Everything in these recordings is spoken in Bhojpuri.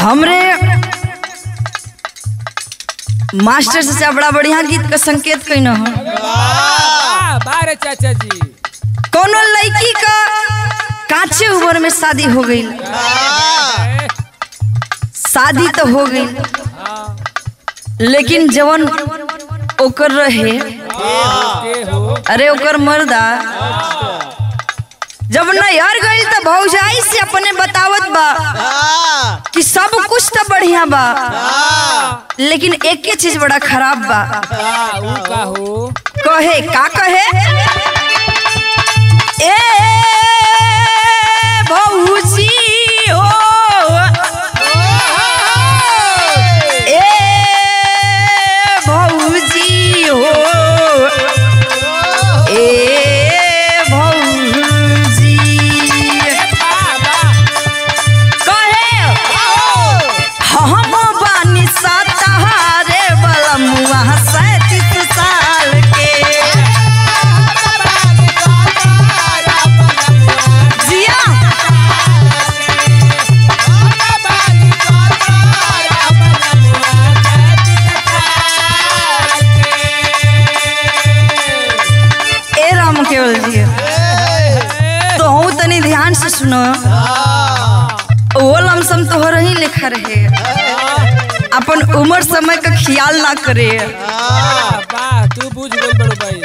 हमरे मास्टर से बड़ा बढ़िया गीत का संकेत कैन हो वाह बारे चाचा जी कोनो लड़की का कांचे उम्र में शादी हो गई ए, शादी तो हो गई हाँ, लेकिन जवन ओकर रहे के हो अरे ओकर मर्दा जब नैहर गई तो भौजाई से अपने बतावत बा कि सब कुछ तो बढ़िया बा लेकिन एक ही चीज बड़ा खराब बा हाँ, ऊ का हो कहे का कहे ए भौजी हो ए भौजी हो ए भौजी वाह, वाह, कहे हम बानी सतारे वाला मुआ सैतीस साल के जिया ए राम केवल जी तो हूँ तनी ध्यान से सुनो वो लमसम तो हो रही लिखा रहे अपन उम्र समय का ख्याल ना करे वाह, वाह, तू बुझ गई बड़ो भाई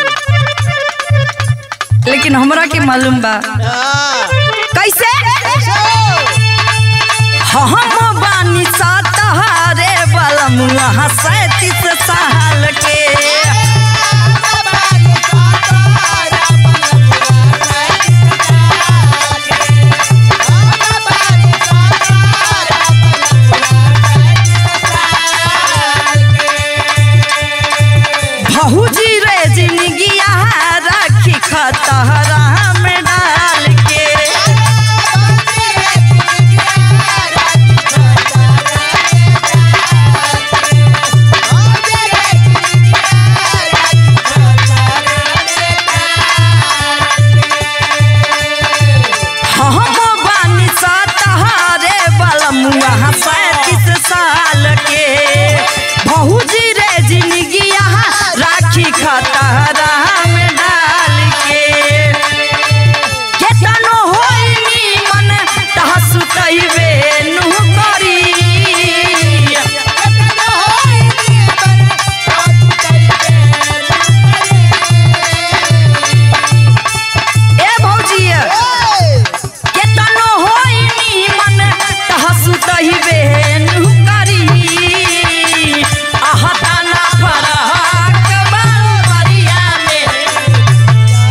लेकिन हमरा के मालूम बा कैसे हम बानी सातहारे वाला मुआ सैतीस साल के भौजी रे जिंदगिया राखी खतरा में डाल के हम बानी सतहारे वाला मुआ सैतीस साल के भौजी रे जिंदगिया राखी खतरा में डाल के केतनो होई नीमन तहसु कहिबे नु करी ए भौजी केतनो होई नीमन तहसु कहिबे नु करी आहता ना फरहक बारिया में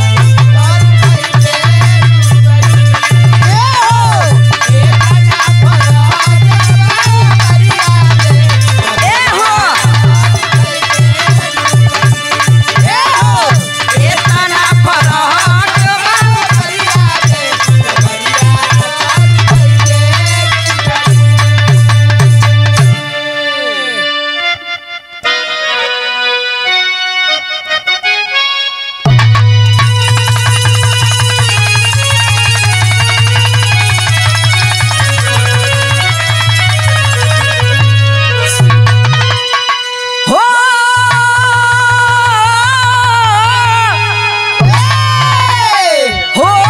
ए हो ए हो केतना फरहक हो हो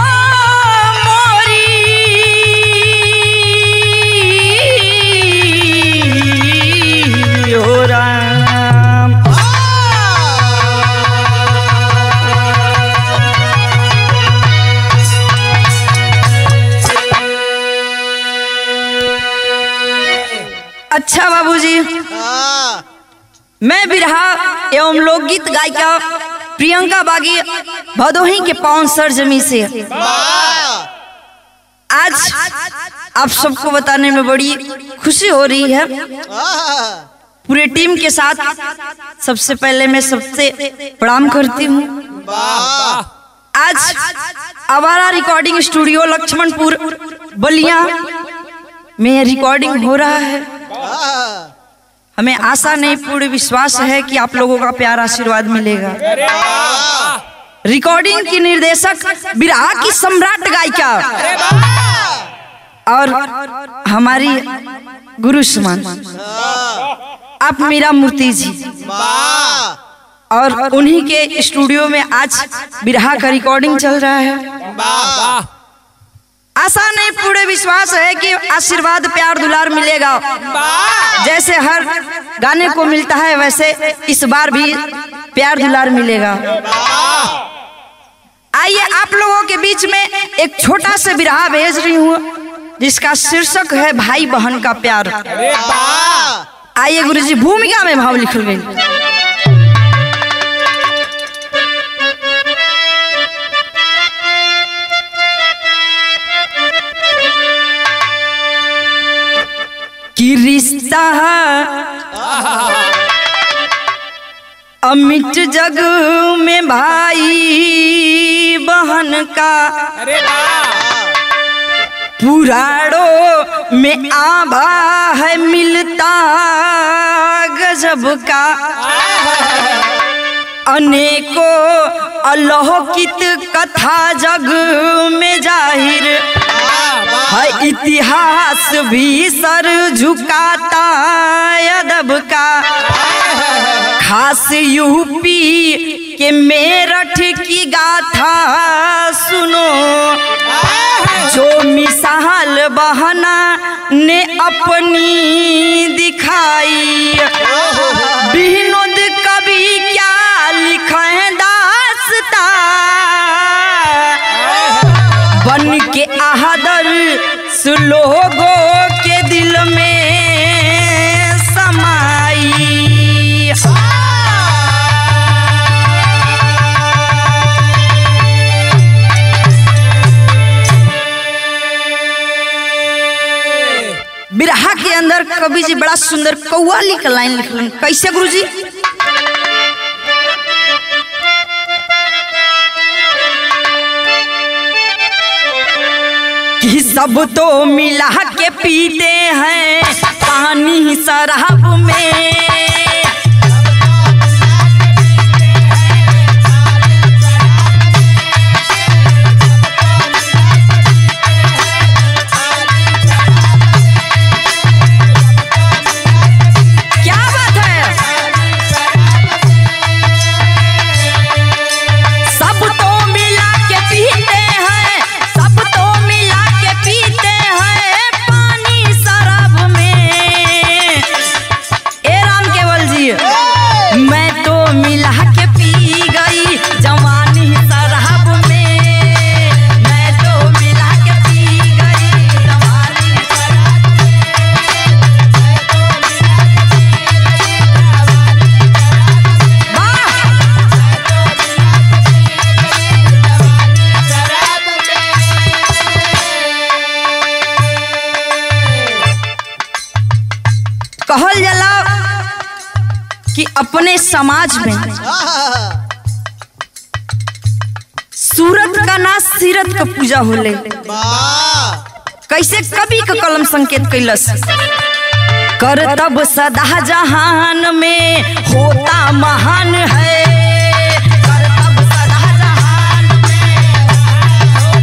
मोरी हो राम अच्छा बाबूजी मैं बिरहा एवं लोकगीत गायिका प्रियंका बागी भदोही के पावन सर जमी से आज आप सबको बताने में बड़ी खुशी हो रही है पूरे टीम के साथ सबसे पहले मैं सबसे प्रणाम करती हूँ आज आवारा रिकॉर्डिंग स्टूडियो लक्ष्मणपुर बलिया में रिकॉर्डिंग हो रहा है हमें आशा नहीं पूर्ण विश्वास है कि आप लोगों का प्यार आशीर्वाद मिलेगा अरे वाह रिकॉर्डिंग की निर्देशक बिरहा की सम्राट गायिका अरे वाह और हमारी गुरु समान आप मीरा मूर्ति जी और उन्हीं के स्टूडियो में आज बिरहा का रिकॉर्डिंग चल रहा है वाह वाह आशा नहीं पूरे विश्वास है कि आशीर्वाद प्यार दुलार मिलेगा जैसे हर गाने को मिलता है वैसे इस बार भी प्यार दुलार मिलेगा आइए आप लोगों के बीच में एक छोटा सा बिरहा भेज रही हूँ जिसका शीर्षक है भाई बहन का प्यार अरे वाह आइए गुरुजी भूमिका में भाव लिखल गई कि रिश्ता अमिट जग में भाई बहन का अरे वाह पुराणों में आभा है मिलता गजब का अनेकों अलौकित कथा जग में जाहिर है इतिहास भी सर झुकाता अदब का खास यूपी के मेरठ की गाथा सुनो जो मिसाल बहना ने अपनी दिखाई विनोद कवि क्या लिखे दासता बन के आहदर लोगों के दिल में समाई बिरहा के अंदर कवि जी बड़ा सुंदर कौवाली का लाइन लिखलन कैसे गुरु जी कि सब तो मिला के पीते हैं पानी शराब में क्या बात है सब तो मिला के पीते हैं सब तो मिला के पीते हैं पानी शराब में ए राम केवल जी मैं तो मिला के पी गई जवानी शराब में मैं तो मिला के पी गई जवानी शराब वाह कहल जाला कि अपने समाज में सूरत का ना सीरत का पूजा होले कैसे कवि का कलम संकेत कैलस कर तब सदा जहान में होता महान है कर तब सदा जहान में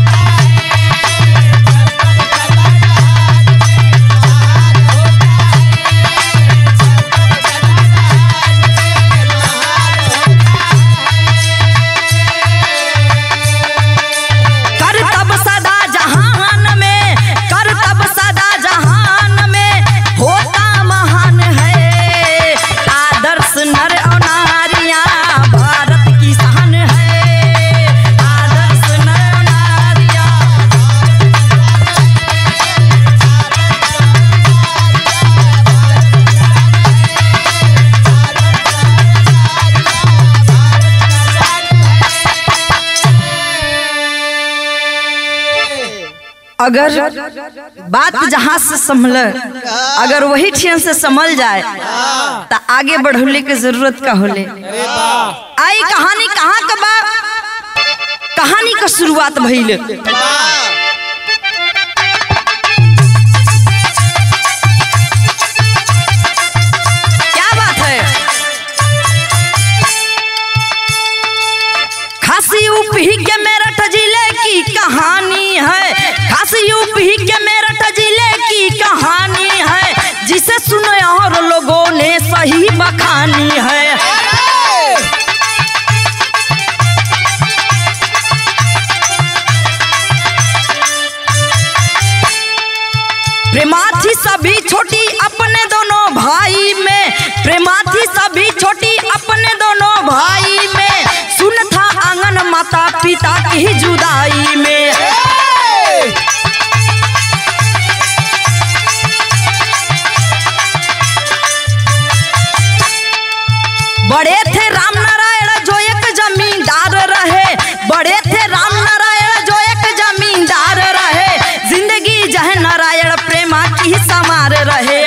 कर तब सदा जहान में कर तब सदा जहान में होता महान है आदर्श नर और नारियां भारत की शान है आदर्श नर और नारियां अगर बात जहां से संभल अगर वही ठियन से संभल जाए तो आगे बढ़ौले के जरूरत का होले अरे वाह आई कहानी कहाँ का बा कहानी का शुरुआत भइल क्या बात है खासी यूपी के मेरठ जिले की कहानी है खासी यूपी के मेरठ जिले की कहानी है सुने और लोगों ने सही बखानी है प्रेमा थी सभी छोटी अपने दोनों भाई में प्रेमा थी सभी छोटी अपने दोनों भाई में सुन था आंगन माता पिता की जुदाई में बड़े थे राम नारायण जो एक जमींदार रहे बड़े थे राम नारायण जो एक जमींदार रहे जिंदगी जह नारायण प्रेमा की समार रहे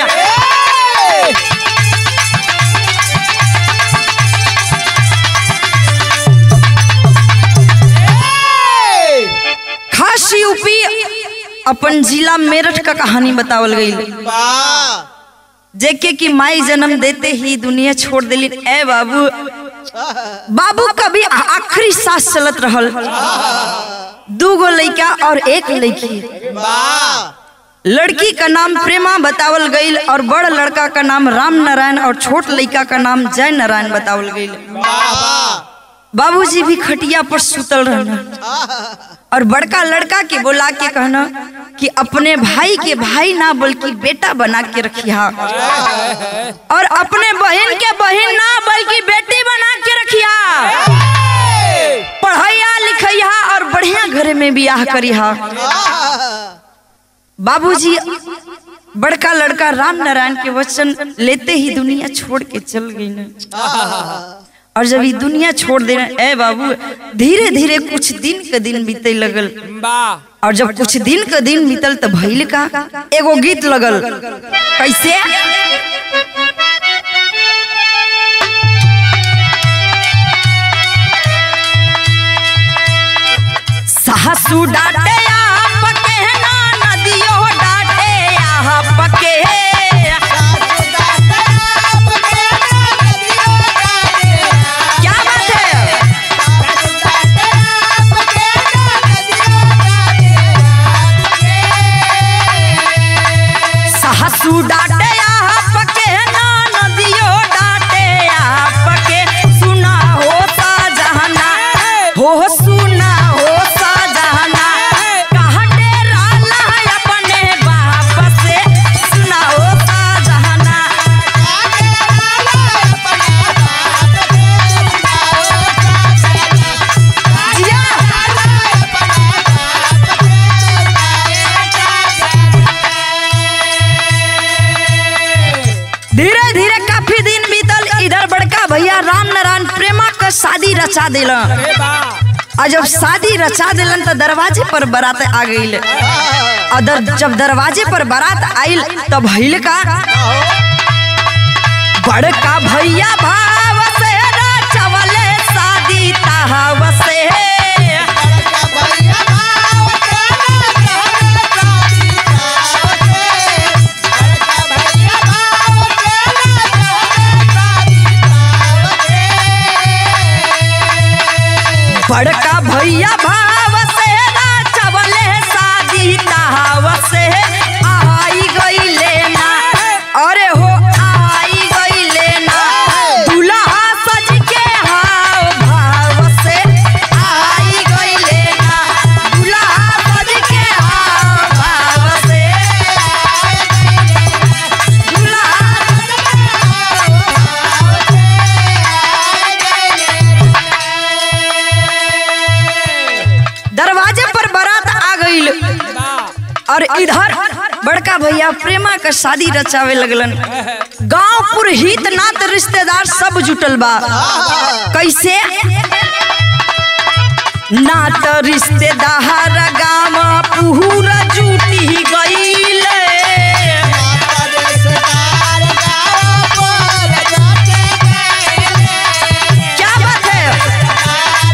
खास यूपी अपन जिला मेरठ का कहानी बतावल गई वाह जेके की माई जन्म देते ही दुनिया छोड़ दिली ए बाबू बाबू कभी आखिरी सांस चलत रहल दूगो लड़का और एक लड़की वाह लड़की का नाम प्रेमा बतावल गईल और बड़ लड़का का नाम राम नारायण और छोट लड़का का नाम जय नारायण बतावल गईल वाह बाबूजी भी खटिया पर सुतल रहना और बड़का लड़का के बोला के कहना कि अपने भाई के भाई ना बल्कि बेटा बना के रखिया और अपने बहन के बहन ना बल्कि बेटी बना के रखिया पढ़ैया लिखैया और बढ़िया घरे में बियाह करिया बाबूजी बड़का लड़का राम नारायण के वचन लेते ही दुनिया छोड़ के चल गई ना और जब ये दुनिया छोड़ दे ए बाबू धीरे धीरे कुछ दिन के दिन बीते लगल वाह और जब कुछ दिन के दिन बीतल तो भइल का एगो गीत लगल कैसे सासू डांटे आप के ना नदियो डांटे आप के क्या बात है सासू डांटे आप के ना नदियो डांटे आप के सुना हो साजहना हो सुना हो साजहना कहाँ डेरा ला अपने बाप से सुना हो साजहना जिया धीरे धीरे काफी दिन बीतल इधर बड़का भैया राम नारायण प्रेमा का शादी रचा दिल अरे वाह और जब शादी रचा दिलन तो दरवाजे पर बारात आ गई और दर, जब दरवाजे पर बारात आइल तब भइल का बड़का भैया भाव से रचवले शादी तहाव से बड़का भैया भाव से रचवले शादी तहाव से आई गईले ना अरे हो आई गईले ना दुल्हा सज के हाव भाव से आई गईले ना दुल्हा सज के हाव भाव से दुल्हा दरवाजे पर बारात आ गईल वाह और इधर बड़का भैया प्रेमा का शादी रचावे लगलन गांव पुर हित नात रिश्तेदार सब जुटल बा कैसे नात रिश्तेदार गांव पूरा जुटी गईल क्या बात है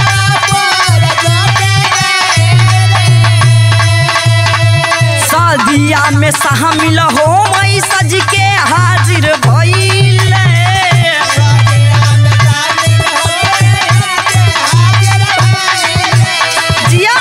शादिया में शामिल हो मई सज के हाजिर भइल जिया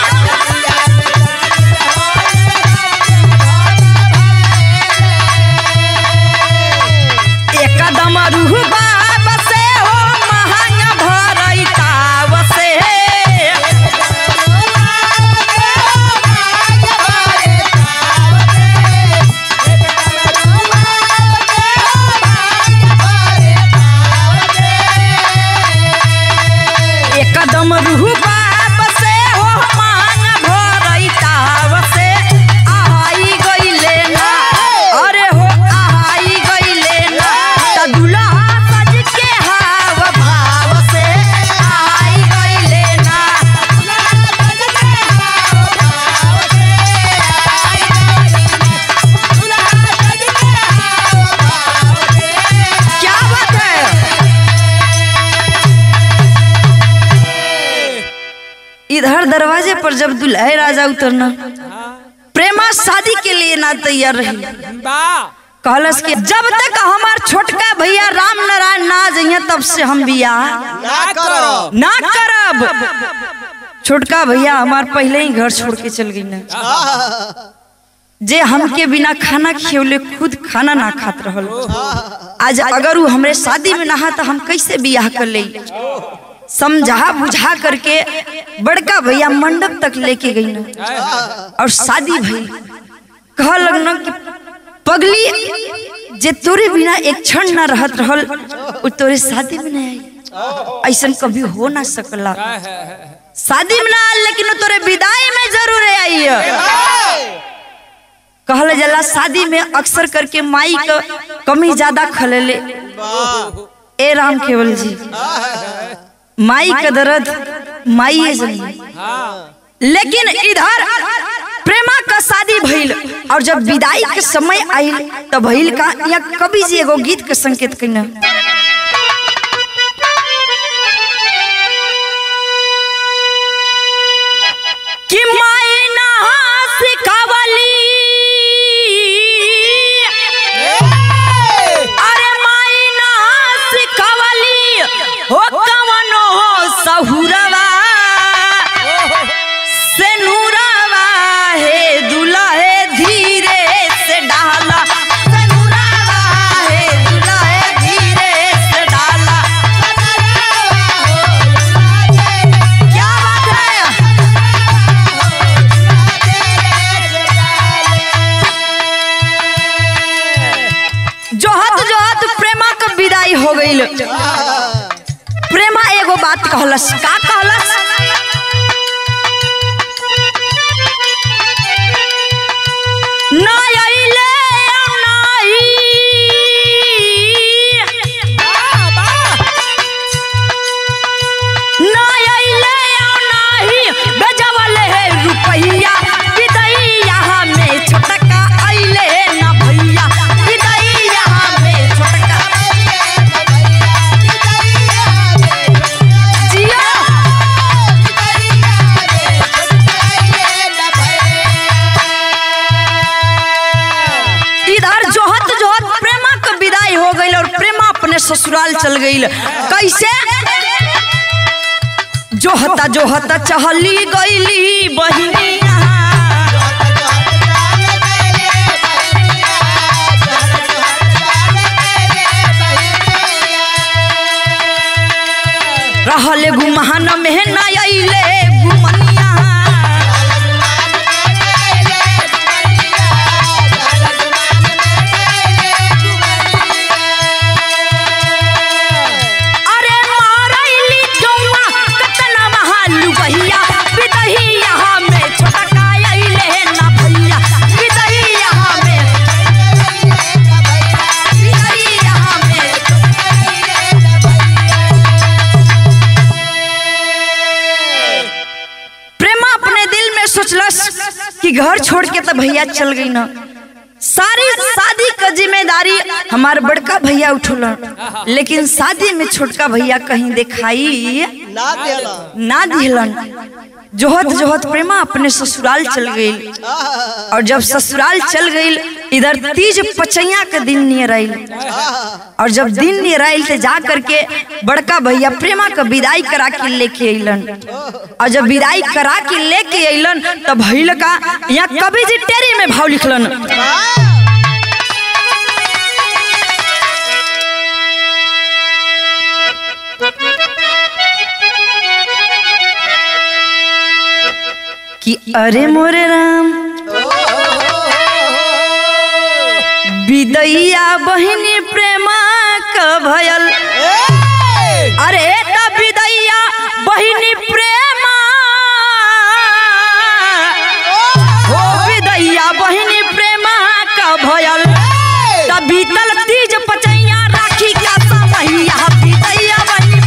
इधर दरवाजे पर जब दुल्हे राजा उतरना प्रेमा शादी के लिए ना तैयार रही बा कहलस कि जब तक हमार छोटका भैया राम नारायण ना जइया तब से हम बियाह ना करो ना करब छोटका भैया हमार पहले ही घर छोड़ के चल गई ना जे हमके बिना खाना खियौले खुद खाना ना खात रहल आज अगर वो हमरे शादी में नहा तो हम कैसे बियाह कर ले समझा बुझा करके बड़का भैया मंडप तक लेके गई ना और शादी भई कह लगना कि पगली जे तोरे बिना एक क्षण ना रहत रहल वो तोरे शादी में नहीं आई ऐसा कभी हो ना सकला शादी में ना आल, लेकिन वो तोरे विदाई में जरूर आई कहल जला शादी में अक्सर करके माई का कमी ज्यादा खलेले ए राम केवल जी माई का दर्द माई है जनी लेकिन इधर प्रेमा का शादी भइल और जब विदाई के समय आइल तब भइल का या कवि जी एगो गीत के संकेत कइना कि माई ना सिखावली अरे माई ना सिखावली हो कवनो सहुरवा से नूरवा हे दुल्हे धीरे से डाला से नूरवा हे दुल्हे धीरे से डाला क्या बात है जोहत जोहत प्रेमा का विदाई हो गईल प्रेमा एगो बात कहलस का कहलस ना आइले नाई ना आइले नाही बेजवले है रुपैया विदैया में छोटका आइले ना भैया विदैया में छोटका जिया इधर जोहत जोहत प्रेमा का विदाई हो गई और प्रेमा अपने ससुराल चल गई कैसे जोहता जोहता चहली गईली बहिनिया रहले गुमान में ना अइले गुमनिया अरे मारैली जौआ कतना महालू बहिया विदहिया में छोटका अइले ना भैया विदहिया में विदहिया में प्रेमा अपने दिल में सोचलस कि घर छोड़ के तो भैया चल गई ना सारी शादी का जिम्मेदारी हमार बड़का भैया उठौलन लेकिन शादी में छोटका भैया कहीं दिखाई ना देला ना दिलन जोहत जोहत प्रेमा अपने ससुराल चल गई और जब ससुराल चल गई इधर तीज पचैया के दिन नियर आइल और जब दिन नियर आइल तो जा करके बड़का भैया प्रेमा का विदाई करा के लेके अइलन और जब विदाई करा के लेके अइलन तब भइल का यहाँ कवि जी टेरी में भाव लिखलन कि अरे मोरे राम विदैया बहिनी प्रेमा का भयल अरे त विदैया बहिनी प्रेमा हो विदैया बहिनी प्रेमा का भयल त बीतल तीज पचैया राखी का समैया विदैया बहिनी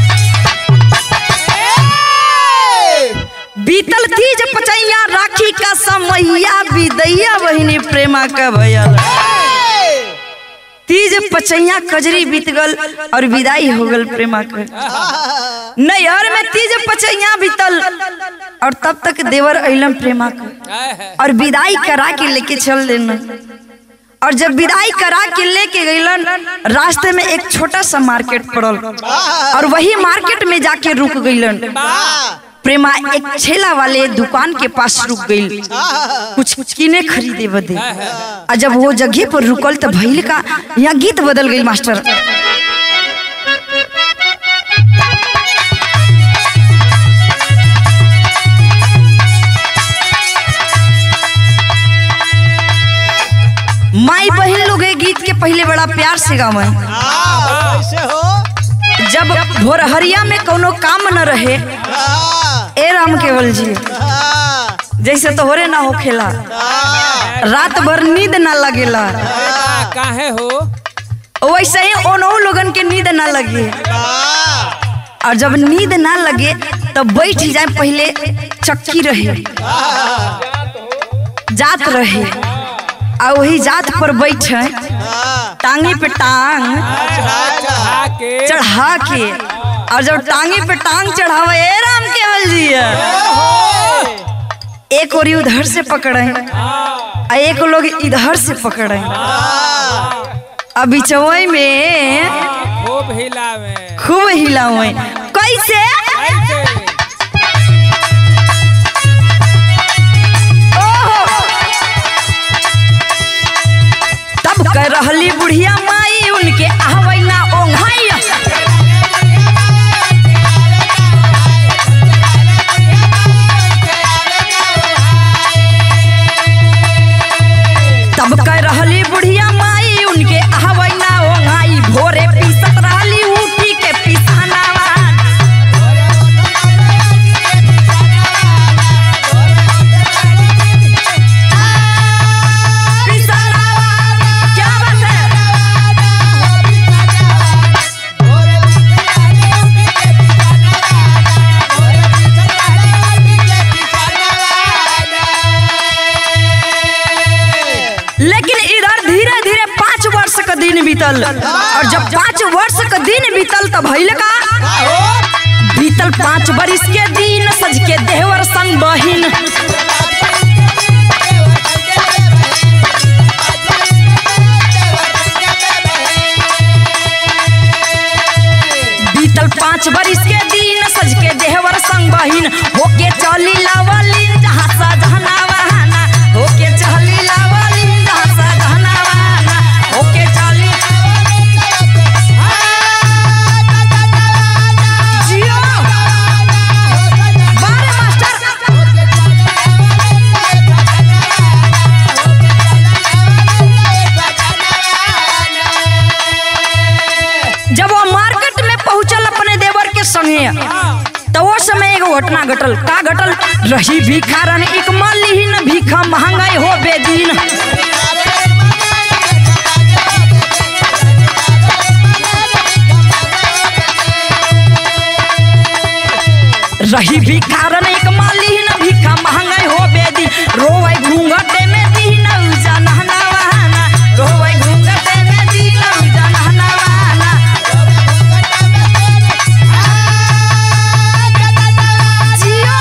बीतल तीज पचैया राखी का समैया विदैया बहिनी प्रेमा का भयल तीज पचैया कजरी बीत गल और विदाई हो गल प्रेमा के नैहर में तीज पचैया बीतल और तब तक देवर अइलन प्रेमा के और विदाई करा के लेके चल देना और जब विदाई करा के लेके गइलन रास्ते में एक छोटा सा मार्केट पड़ल और वही मार्केट में जाके रुक गइलन प्रेमा एक ठेला वाले दुकान के पास रुक गई कुछ किने खरीदे बदे और जब वो जगह पर रुकल तो भइल का यहाँ गीत बदल गई मास्टर माई बहन लोग ये गीत के पहले बड़ा प्यार से गावे हाँ, कैसे हो जब भोरहरिया में कोनो काम न रहे हाँ, ए राम केवल जी हाँ, जैसे तोहरे ना होखेला हाँ, रात भर नींद ना लगेला काहे हो वैसे ही ओनहु लोगन के नींद ना लगे हाँ, और जब नींद ना लगे तो बैठ जाए पहले चक्की रहे जात रहे और वही जात पर बैठे हाँ, टांगी पे टांग चढ़ा के चढ़ा के और जब टांगी पे टांग चढ़ावे ए राम केवल जी एक और उधर से पकड़े और एक लोग इधर से पकड़े अब बिचवई में खूब हिलावे खूब हिलावे कैसे ऐसे ओहो तब कह रहली बुढ़िया माई उनके आहवै ना ओंघाई तब कह रहली बुढ़िया माई उनके आहवै ना ओंघाई भोरे पीसत रहली उठी के पिसानावा पिसानावा क्या बात है लेकिन इधर धीरे धीरे पाँच वर्ष का दिन बीतल और जब पाँच वर्ष का दिन बीतल तब भइल का बीतल पाँच बरिस के दिन सज के देवर संग बहिन बीतल पाँच बरिस के दिन सज के देवर संग बहिन होके चली लावली जहाँ सा जहना बहाना होके चली लावली जहाँ सा जहना बहाना होके चली जियो बारे मास्टर जब वो मार्केट में पहुंचल अपने देवर के संगे तो वो समय एगो घटना घटल का घटल रही भिखारन एक मालिहीन भीखा महंगाई हो बेदीन रही भिखारन एक मालिहीन भीखा महंगाई हो बेदी रोवै घूंघटे में दीन उजा नहना वहाना रोवै घूंघटे में दीन उजा नहना वहाना जियो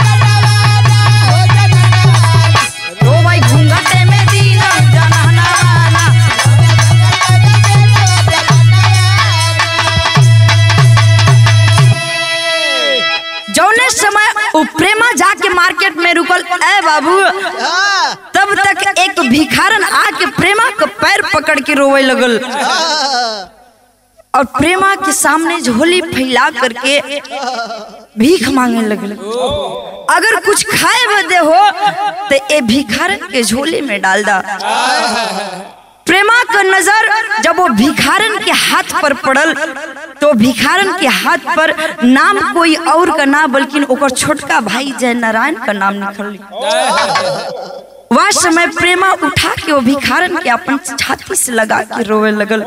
रोवै घूंघटे में दीन उजा नहना वहाना जौने समय उ प्रेमा जाके मार्केट में रुकल ए बाबू हाँ, तब तक एक भिखारन आके प्रेमा के पैर पकड़ के रोवे लगल हाँ, और प्रेमा के सामने झोली फैला करके भीख मांगे लगल अगर कुछ खाए बदे हो तो ए भिखारन के झोली में डाल दा प्रेमा का नजर जब वो भिखारन के हाथ पर पड़ल तो भिखारन के हाथ पर नाम कोई और का ना बल्कि ओकर छोटका भाई जय नारायण का नाम निकल वह समय प्रेमा उठा के वो भिखारन के अपन छाती से लगा के रोवे लगल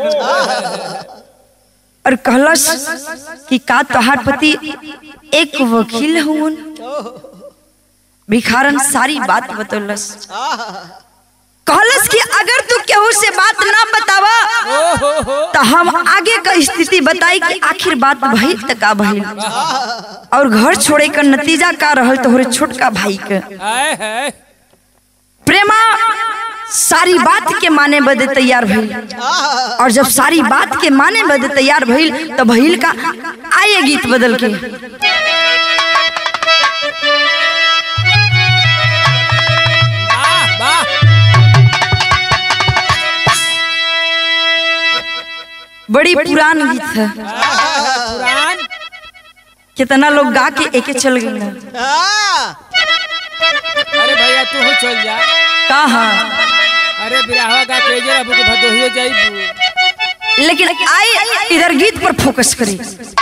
और कहलस कि का तोहार पति एक वकील हुन भिखारन सारी बात बतौलस कहलस कि अगर तू केहू से बात ना बतावा ओ हो हो तो हम आगे का स्थिति बताई कि आखिर बात भइल त का भइल और घर छोड़े का नतीजा का रहल तोहरे छोटका भाई के आए है प्रेमा सारी बात के माने बदे तैयार भइल और जब सारी बात के माने बदे तैयार भइल तो भइल का आइए गीत बदल के वाह वाह बड़ी पुरान गीत है पुरान कितना लोग गा के एके चल गए अरे भैया तू हो चल जा कहा अरे बिराहवा का तेजे अब के भदोहिए जाइबू लेकिन आई इधर गीत पर फोकस करी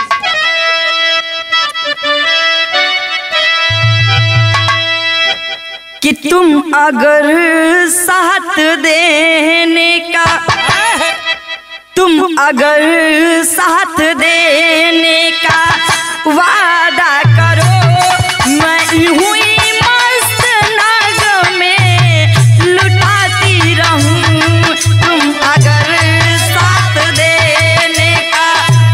कि तुम अगर साथ देने का आए है तुम अगर साथ देने का वादा करो मैं हुई मस्त नाग में लुटाती रहूं तुम अगर साथ देने का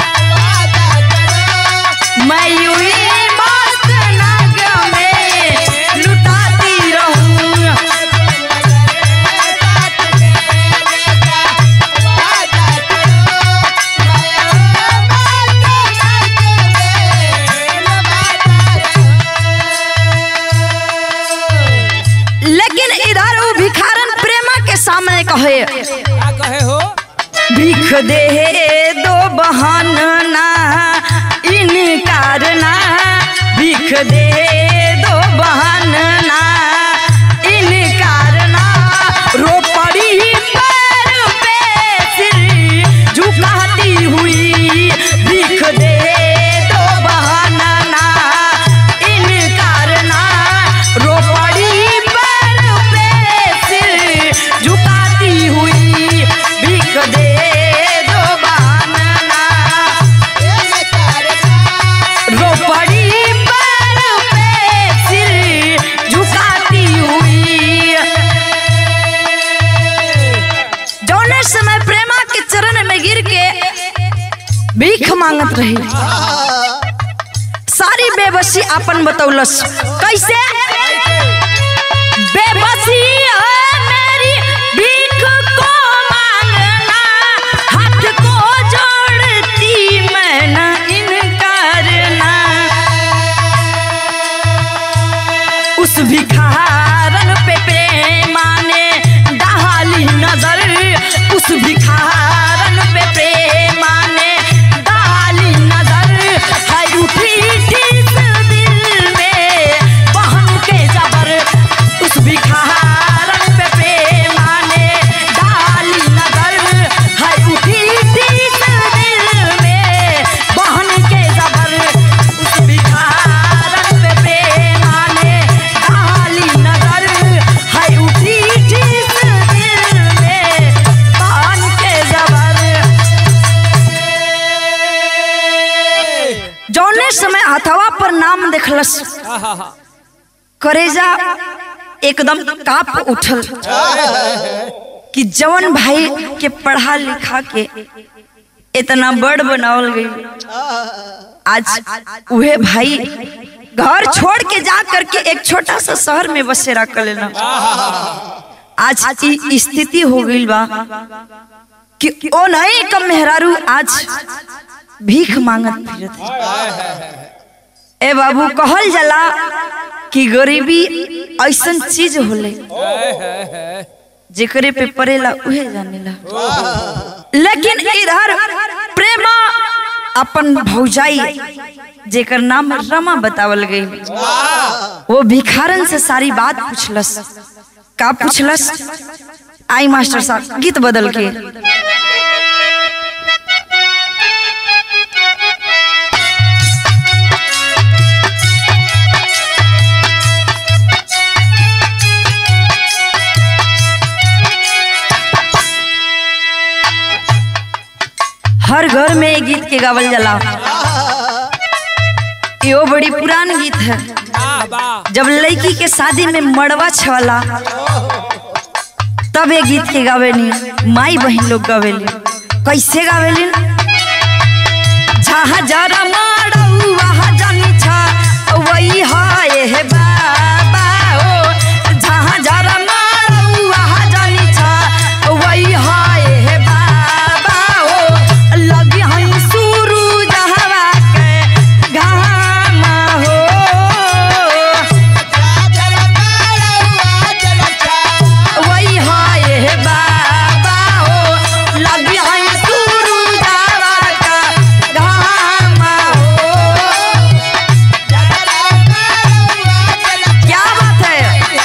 मैं हुई मस्त नाग में लुटाती रहूं लेकिन इधर वो भिखारन प्रेमा के सामने कहे का कहे हो भीख दे दो बहाना इनकार ना भीख दे दो बहाना इनकार ना रो पड़ी पैर पे सिर झुकाती हुई भीख दे दो बहाना ना इनकार ना रो पड़ी पैर पे सिर झुकाती हुई भीख दे दो बहाना ना रो पड़ी पैर पे सिर झुकाती हुई जौने समय प्रेमा के चरण में गिर के भीख मांगत रही सारी बेबसी अपन बतौलस कैसे बेबसी है मेरी भीख को मांगना हाथ को जोड़ती मैं न इनकार ना उस भिखारन पे प्रेमा ने डाली नजर उस भिखारन पे प्रेमा ने डाली नजर है उठी ठिस दिल में बहन के जबर उस भिखारन पे प्रेमा ने डाली नजर है उठी ठिस दिल में बहन के जबर उस भिखारन पे प्रेमा ने डाली नजर है उठी ठिस दिल में बहन के जबर जौने समय हथवा पर नाम देखलस आहा करेजा एकदम काप उठल कि जवन भाई के पढ़ा लिखा के इतना बड़ बनावल गई आज उहे भाई घर छोड़ के जा करके एक छोटा सा शहर में बसेरा कर लेना आज ई स्थिति हो गई बा कि ओ नहीं कम मेहरारू आज भीख मांगत फिरत है। ए बाबू कहल जाला कि गरीबी ऐसन चीज होले जेकरे पे पड़ेला उहे जानेला लेकिन इधर प्रेमा अपन भौजाई जेकर नाम रमा बतावल गई वो भिखारन से सारी बात पूछलस का पूछलस आई मास्टर साहब गीत बदल के हर घर में ये गीत के गावल जाला यो बड़ी पुरान गीत है वाह वाह जब लड़की के शादी में मड़वा छवाला त तब ये गीत के गावेली माई बहन लोग गावेली कैसे गावेली जहाँ जरा मारू वहाँ जानी छा वही है हे बाबा ओ जहाँ जरा मारू वहाँ जानी छा वही है हे बाबा ओ लगी हई सुरू जहवा के घाम हो वही हाय हे बाबा हो लगी हई सुरू जावा का घाम हो क्या बात है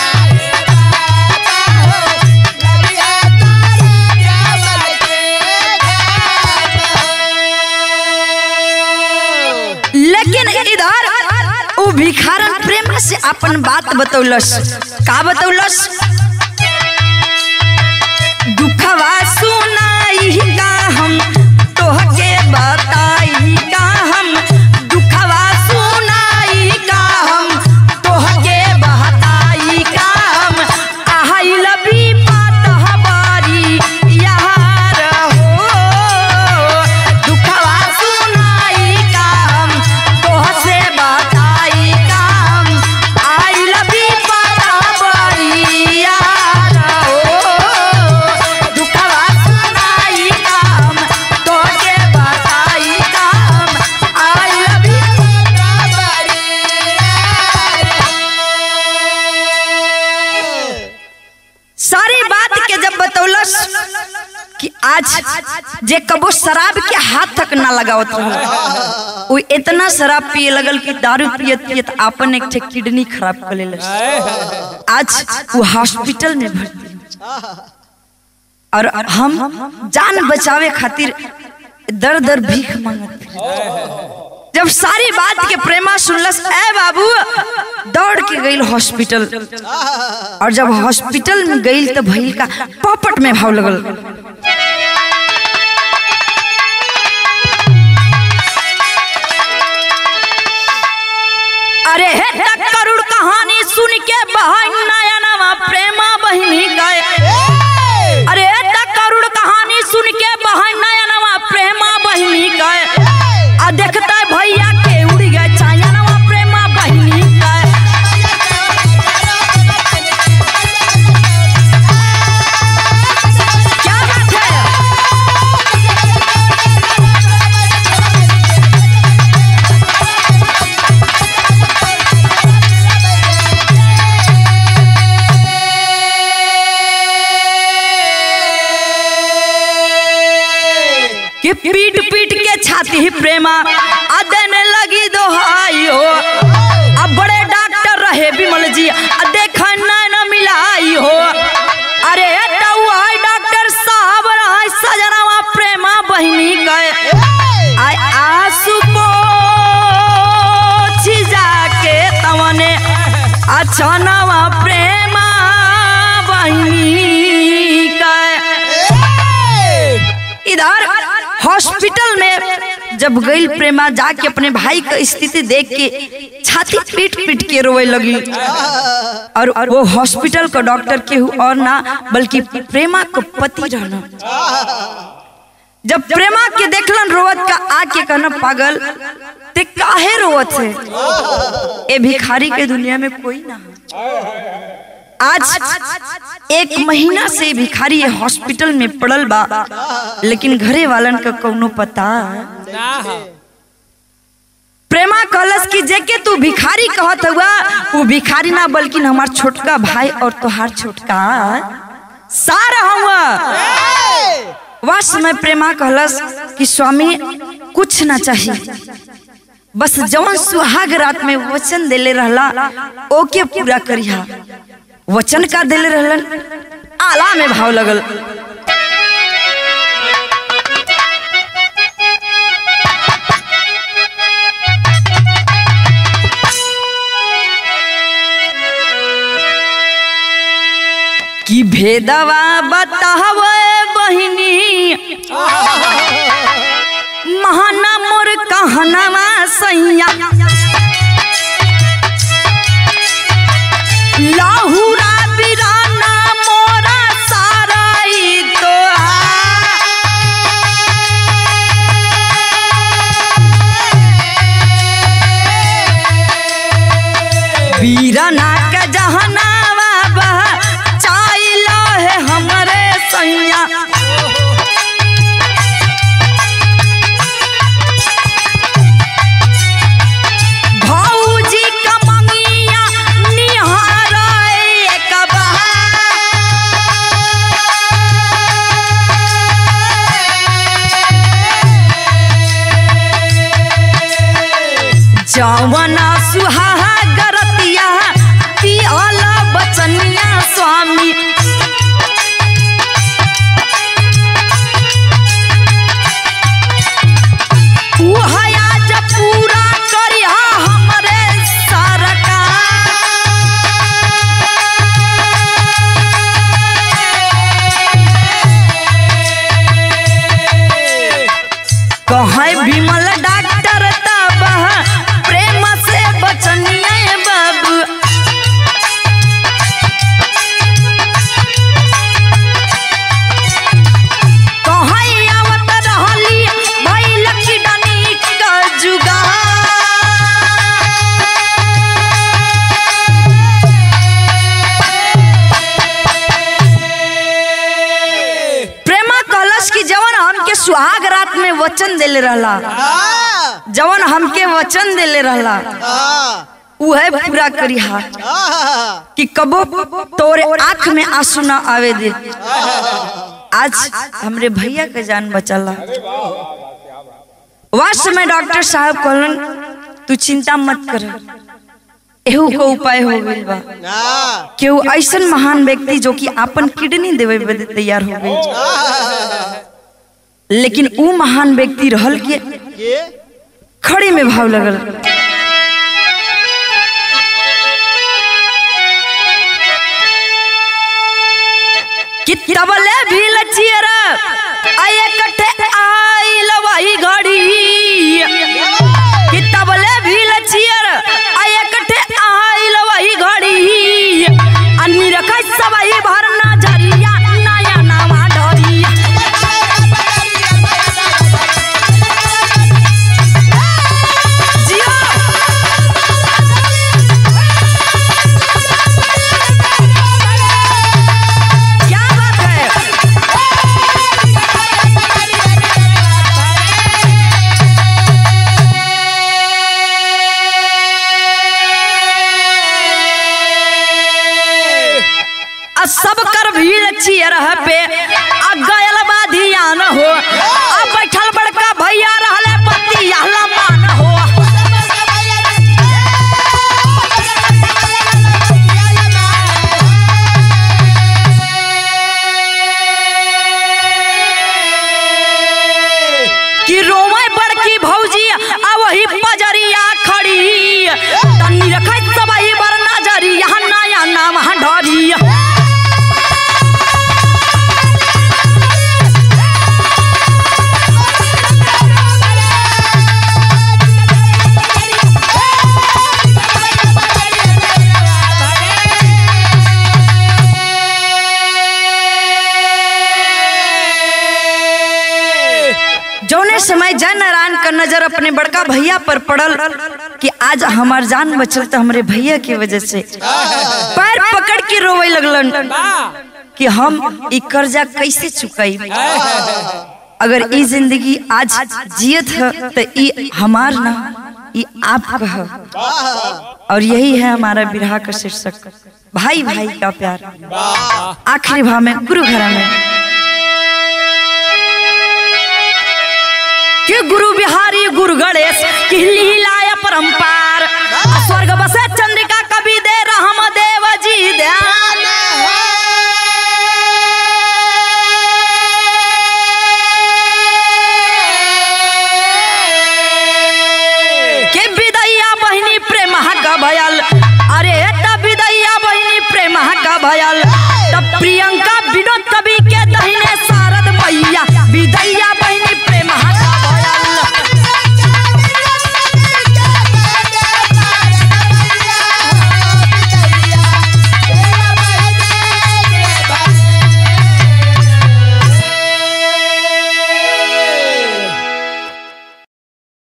लेकिन इधर उ भिखारन प्रेम से अपन बात बतौलस का बतौलस दुखवा सुनाई का हम तोहके बताई का हम दुखवा सुनाई का हम तोहके बताई का हम आइल भी बात हमारी यार हो दुखवा सुनाई का हम तोहसे बताई का हम आइल भी बात हमारी यार हो दुखवा सुनाई का हम तोहके बताई का हम आइल भी सारी बात के जब बतौलस कि आज जे कबो शराब के हाथ तक ना लगावत रहे वो इतना शराब पिए लगल कि दारू पियत पियत आपन एक ठे किडनी खराब कर लेलस आज वो हॉस्पिटल में भर्ती है। और हम जान बचावे खातिर दर दर भीख मांगत रहे। जब सारी बात के प्रेमा सुनलस ए बाबू दौड़ के गई हॉस्पिटल और जब हॉस्पिटल में गई तो भइल का पॉपट में भाव लगल अरे हे तक करुण कहानी सुन के बहन नयनवा प्रेमा बहिनी गए अरे हे तक करुण कहानी सुन के बहन नयनवा प्रेमा बहिनी गए आ देखता है भैया के उड़ गए चायनवा प्रेमा बहिनी गए क्या बात है कि पीट पीट के छाती प्रेमा आ देने लगी दोहाई हो अब बड़े डॉक्टर रहे विमल जी आ देखा न मिलाई हो अरे तऊ आई डॉक्टर साहब रहा सजनावा प्रेमा बहिनी गए आय आंसू पोछी जाके तवने अचानवा प्रेमा बहिनी गए इधर हॉस्पिटल में जब गई प्रेमा जाके अपने भाई का स्थिति देख के छाती पीट पीट के रोए लगी और वो हॉस्पिटल का डॉक्टर केहू और ना बल्कि प्रेमा को पति रहना जब प्रेमा के देखलन रोवत का आके कहना पागल ते काहे रोवत है ए भिखारी के दुनिया में कोई ना है आज एक महीना से भिखारी ये हॉस्पिटल में पड़ल बा लेकिन घरे वालन का कौनो पता ना हो प्रेमा कहलस कि जेके तू भिखारी कहत हुआ वो भिखारी ना बल्कि हमार छोटका भाई और तोहार छोटका सारा हुआ वह समय प्रेमा कहलस कि स्वामी कुछ ना चाहिए बस जवन सुहाग रात में वचन देले रहला ओके पूरा करिहा वचन का देले रहलन आला में भाव लगल कि भेदवा बतावे बहिनी महाना मोर कहनवा सैया लाहुरा बिराना मोरा सार वीरना के जहनावा बह चाइलो है हमरे सैया भौजी का मंगिया निहार एक जवना सुहागरतिया पियाला बचनिया स्वामी ऊ हयाज पूरा करिहा हमरे सरकार कहे विमल डॉक्टर तब प्रेम से बचनिया बाबू कहे आवत रहली भइल किडनी का जुगा प्रेमा कहलस कि जवन हमके सुहाग रात में वचन देले रहला हाँ जवन हमके वचन देले रहला हाँ उहे पूरा करी हा हाँ कि कबो तोरे आंख में आंसू ना आवे दे आज हमरे भैया के जान बचला वास्तव में डॉक्टर साहब कहलन तू चिंता मत कर एहू को उपाय हो गइल बा हाँ केहू ऐसन महान व्यक्ति जो कि अपन किडनी देवे बदे तैयार हो गई लेकिन ऊ महान व्यक्ति रहल के ये खड़े में भाव लगल कि तबले भी लचियर आय कटे आइल वही घड़ी कि तबले भी लचियर आय कटे आइल वही घड़ी अन्नी रखै सबई भरना झरिया नया नामा डरिया जियो क्या बात है आ सब कर भीड़ चियर पे आ गयल बा ध्यान हो आ बैठल बड़का भैया रहले पति लम्बा न हो कि रोवे बड़की भौजी आ वही पजरिया खड़ी तन्नी रखत सबई बर नजरिया नया नाम ढरिया जौने समय जय नारायण का नजर अपने बड़का भैया पर पड़ल कि आज हमार जान बचल तो हमरे भैया की वजह से पैर पकड़ के रोवे लगलन कि हम ई कर्जा कैसे चुकाई अगर ई जिंदगी आज जियत है तो ई हमार ना ई आपका है और यही है हमारा विरह का शीर्षक भाई भाई का प्यार आखिरी भाव में गुरु घरा में कि गुरु बिहारी गुरु गणेश कि लीलाय परंपार स्वर्ग बसे